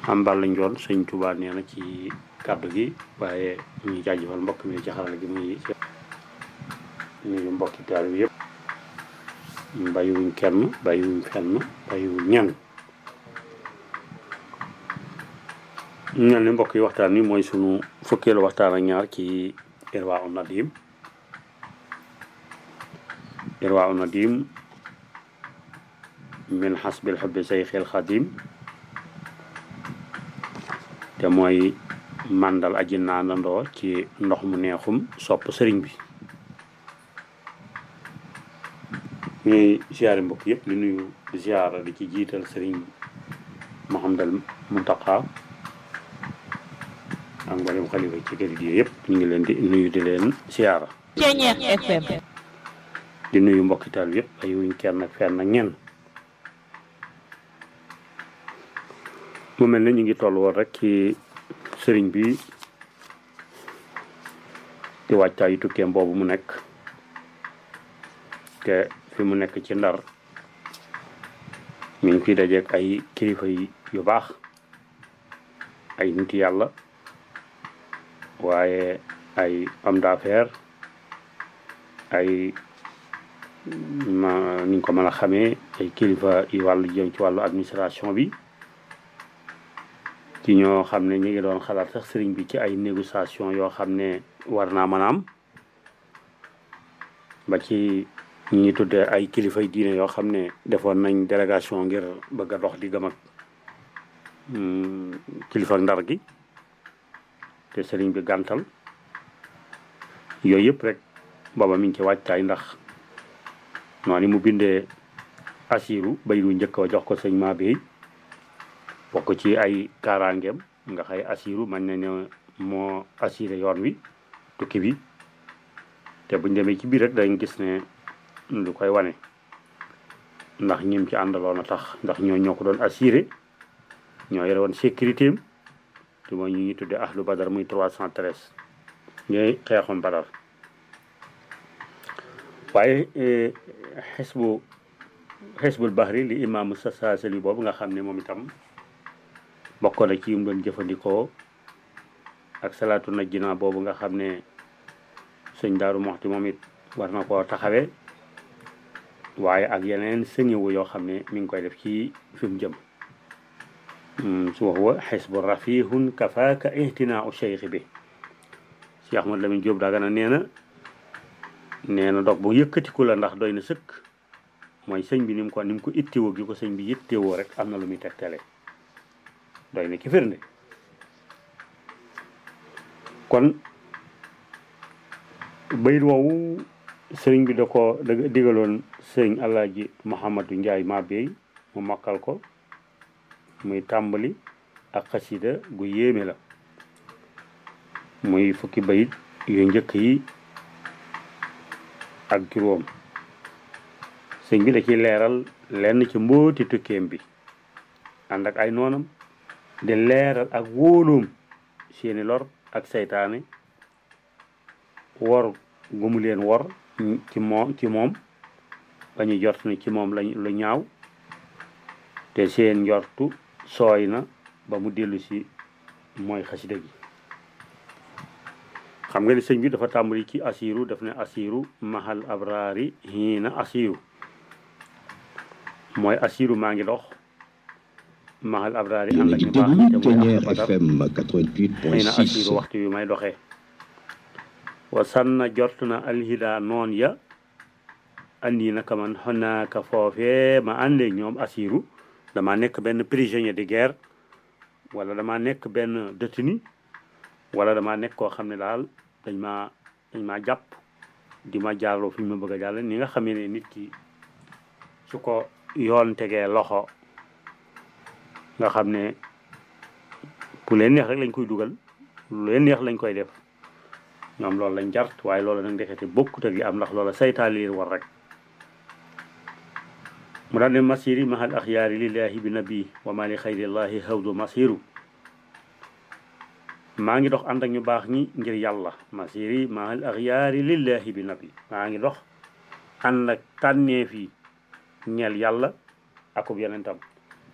am bal lañ doon sëñ Touba nee na ci kàddu gi waaye ñu jaajëfal mbokk mi ci xarala gi muy nuyu mbokki taal bi yëpp bàyyiwuñ kenn bàyyiwuñ fenn bàyyiwuñ ñenn ñu mel ni mbokk yi waxtaan wi mooy sunu fukkeelu waxtaan ak ñaar ci Irwa un Nadim Irwa un Nadim min xasbil xubbi sayxil xadim te mooy màndal aji naanandoo ci ndox mu neexum sopp sëriñ bi ñuy ziare mbokk yëpp di nuyu ziara di ci jiital sëriñ Mouhamadal Muntaqa ak mboolem xalifa ci kër gi yëpp ñu ngi leen di nuyu di leen ziara Ceñeex FM di nuyu mbokki taal bi yëpp ay wuñ kenn ak fenn ak ñenn mu mel ne ñu ngi toll woon rek ci sëriñ bi di wàccaayu tukkeem boobu mu nekk te fi mu nekk ci ndar mi ngi fi dajeek ay kilifa yu baax ay nit yàlla waaye ay homme d'affaires ay ma niñ ko mën a xamee ay kilifa yu wàllu jëm ci wàllu administration bi ci ñoo xam ne ñu ngi doon xalaat sax sëriñ bi ci ay négociation yoo xam ne war naa mën a am ba ci ñi ñuy tuddee ay kilifay diine yoo xam ne defoon nañ délégation ngir bëgg a dox di gëm ak kilifa ndar gi te sëriñ bi gàntal yooyu yëpp rek booba mi ngi ci wàccaay ndax noonu mu bindee asiru bay du njëkk wa jox ko sëñ maa bi bokk ci ay kaaraangeem nga xay asiru man ne ne moo assuré yoon wi tukki bi te buñ demee ci biir rek dañ gis ne lu koy wane ndax ñim ci àndaloon a tax ndax ñoo ñoo ko doon assuré ñoo yore woon sécurité am te mooy ñu ñuy tuddee ahlu badar muy 313 ñooy xeexoon badar waaye xisbu xisbul bahri li imaamu sasaasali boobu nga xam ne moom itam bokkoon na ci yum doon jëfandikoo ak salaatu najjina boobu nga xam ne sëñ daaru moxti moom it war na koo taxawee waaye ak yeneen sëñëwu yoo xam ne mi ngi koy def ci fi mu jëm su wax wa xisbu rafihun kafaaka ihtinaa u cheikh bi si Ahmad Lamin Jóob Dagana nee na nee na dog bu yëkkatiku la ndax doy na sëkk mooy sëñ bi ni mu ko ni mu ko ittewoo gi ko sëñ bi yittewoo rek am na lu muy tegtale doy na ci firnde kon bayit woowu sëriñ bi da ko da digaloon sëriñ Alaaji Mouhamadou Ndiaye Mabey mu mokkal ko muy tàmbali ak xasida gu yéeme la muy fukki bayit yu njëkk yi ak juróom sëñ bi da ciy leeral lenn ci mbooti tukkeem bi ànd ak ay noonam di leeral ak wóoloom seeni lor ak seytaane wor gu mu leen wor ci moom ci moom ba ñu jort ni ci moom lañ lu ñaaw te seen njortu sooy na ba mu dellu si mooy xasida gi xam nga ni sëñ bi dafa tàmbali ci asiru daf ne asiru mahal abraari hiina asiru mooy asiru maa ngi dox mahal abraari ànd ak ñu baax te mooy badar xëy na asiru waxtu wi may doxee wa sanna jort na alhida noon ya andi naka man xonaaka foofee ma àndee ñoom asiru dama nekk benn prisonnier de guerre wala dama nekk benn détenu wala dama nekk koo xam ne daal dañ ma dañ maa jàpp di ma jaarloo fi ñu ma bëgg a jàll ni nga xamee ne nit ki su ko yoon tegee loxo nga xam ne bu leen neex rek lañ koy dugal lu leen neex lañ koy def ñoom loolu lañ jart waaye loolu nag ndekete bokkut ak li am ndax loola saytaan leen war rek mu daal ne masiri mahal axyaari lillahi bi nabi wa ma li xayrillahi hawdu masiru maa ngi dox ànd ak ñu baax ñi ngir yàlla masiri mahal axyaari lillahi bi nabi maa ngi dox ànd ak tànneef yi ñeel yàlla akub yonentam